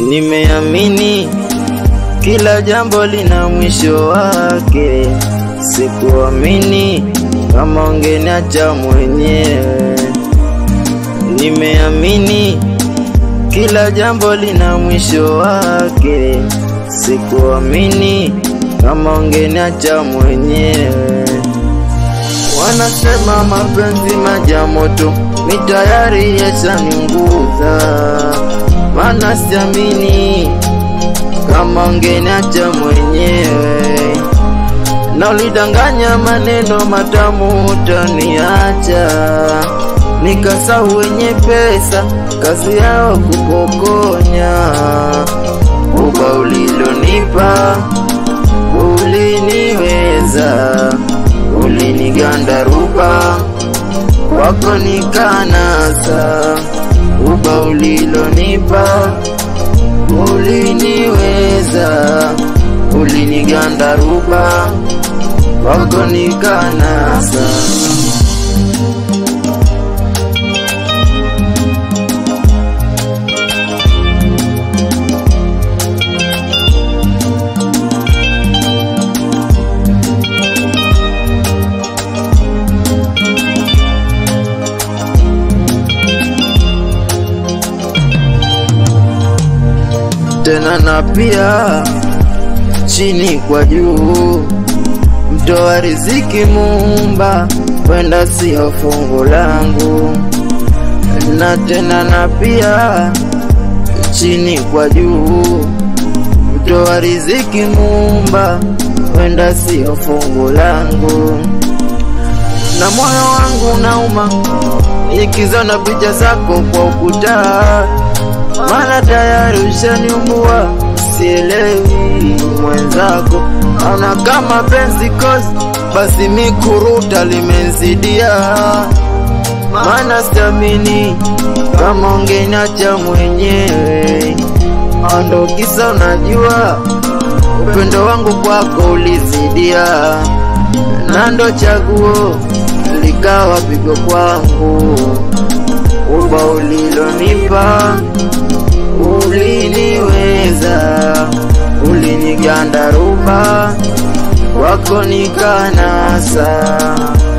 Nimeamini kila jambo lina mwisho wake, sikuamini kama ungeniacha mwenyewe. Nimeamini kila jambo lina mwisho wake, sikuamini kama ungeniacha mwenyewe. Wanasema mapenzi maji ya moto, mi tayari yashaniunguza, maana siamini kama ungeniacha mwenyewe, na ulidanganya maneno matamu utaniacha, nikasahau wenye pesa kazi yao kupokonya. Uba ulilonipa uliniweza, ulinigandaruba wako nikanasa. Uba ulilonipa uliniweza, ulinigandaruba wako nikanasa. tena na pia chini kwa juu, mtoa riziki Muumba, wenda sio fungu langu, na tena na pia chini kwa juu, mtoa riziki Muumba, wenda sio fungu langu, na moyo wangu nauma ikizona picha zako kwa ukuta maana tayari ushaniumbua, sielewi mwenzako ana kama penzi kozi, basi mikuruta limenzidia, maana siamini kama ungeniacha mwenyewe, ando kisa unajua upendo wangu kwako ulizidia, na ndo chaguo likawa pigo kwangu, uba ulilonipa uliniweza, ulinigandaruba, wako nikanasa.